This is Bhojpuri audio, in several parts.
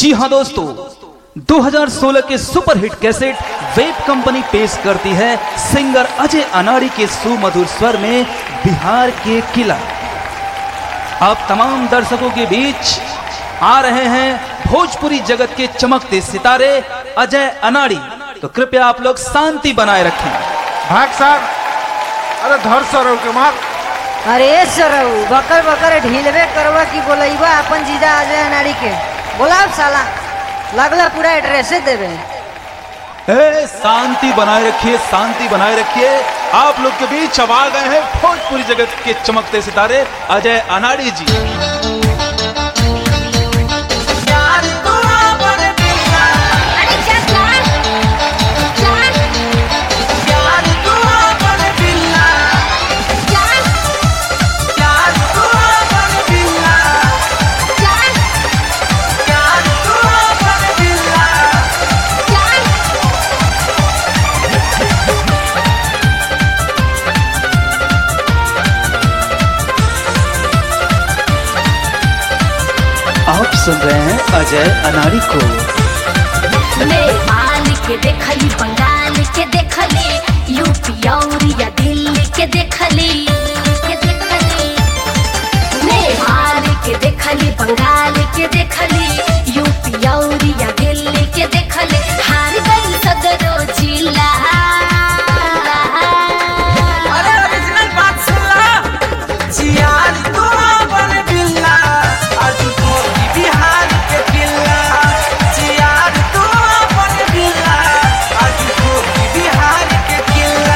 जी हाँ दोस्तों 2016 के सुपरहिट कैसेट वेब कंपनी पेश करती है सिंगर अजय अनाड़ी के सुमधुर स्वर में बिहार के किला अब तमाम दर्शकों के बीच आ रहे हैं भोजपुरी जगत के चमकते सितारे अजय अनाड़ी तो कृपया आप लोग शांति बनाए रखें भाग साहब अरे धर सर के मार अरे सरऊ बकर बकर ढीलवे करवा की बोलैबा अपन जीजा अजय नारी के बोलाओ साला लगला पूरा एड्रेसे देवे ए, शांति बनाए रखिए शांति बनाए रखिए आप लोग के बीच अब आ गए हैं भोजपुरी जगत के चमकते सितारे अजय अनाड़ी जी अरे क्या plan plan plan plan plan आप सुन रहे हैं अजय अनाड़ी को नेपाल के देखली बंगाल के देखली यूपी और या दिल्ली के देखली के देखली नेपाल के देखली बंगाल के देखली यूपी और या दिल्ली के देखली हार गई सदरो जिला अरे ओरिजिनल बात सुन ला जियार तो बन बिल्ला आज तो बिहार के किला जियार तो बन बिल्ला आज तो बिहार के किला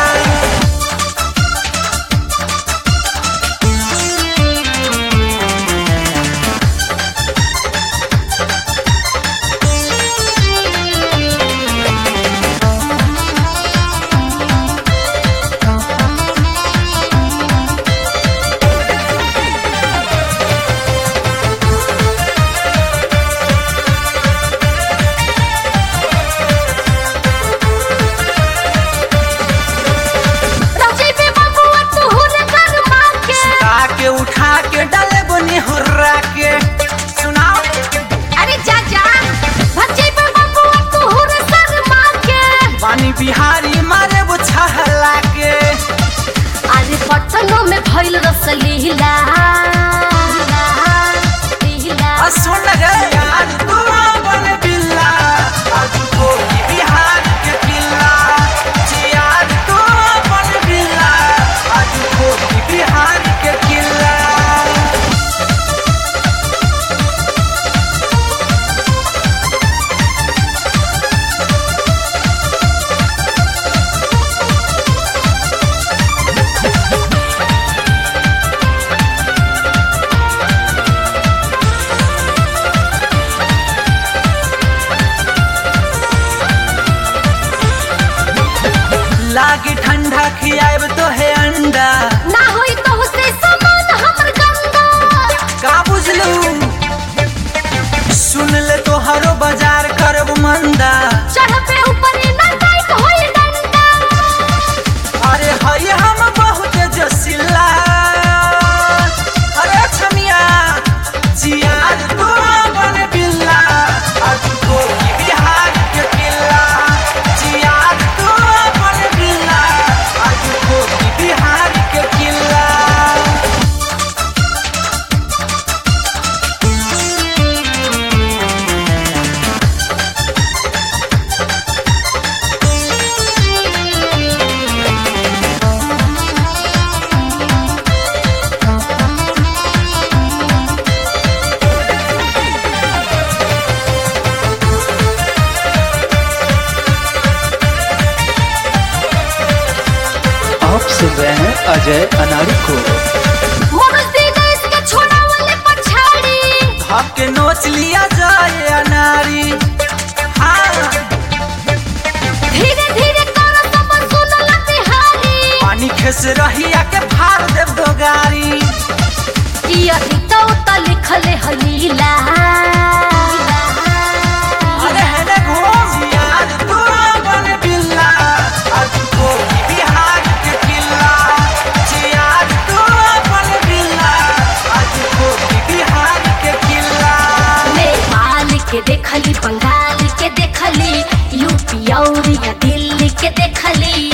रजे पे बबुआ तुहुर गरमा के सुता के उठा के डाले बनी हुर्रा के सुनाओ अरे जा जा रजे पे बबुआ तुहुर गरमा के पानी बिहारी मारे वो छहला के अरे पटनो में भइल रसलीला लीला आ सुन रे यार तू बन बिल्ला आज तो बिहार के किला जियार तू बन बिल्ला आज तो बिहार के किला लागी ठंडा खियाब तो है अंडा ना होई तो से समान हमर गंगा का बुझलू सुन ले तो हरो बाजार करब मंदा चढ़ पे ऊपर ना टाइट होई डंडा अरे हई हम बहुत जसिला अरे छमिया जियार तू बन बिल्ला आज तो बिहार के किला जियार तू बन बिल्ला आज तो बिहार के किला आप सुन रहे हैं अजय अनाड़ी को मनोज दिनेश के छोड़ा वाले पछाड़ी भाग के नोच लिया जाए अनारी हाँ धीरे धीरे करो सब सुनल बिहारी पानी खेस रहिया के फाड़ देव दो गाड़ी ई अभी तो त लिखले हलीला अरे हेने घूम यार तू बन बिल्ला आज तो बिहार के किला जियार तू बन बिल्ला आज तो बिहार के किला नेपाल के देखली बंगाल के देखली यूपी और या दिल्ली के देखली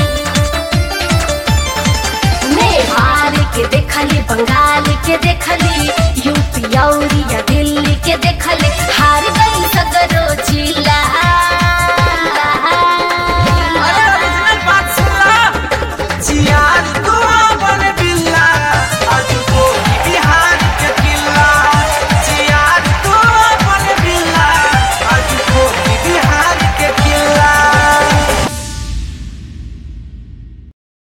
नेपाल के देखली बंगाल के देखली यूपी और या दिल्ली के देखली हार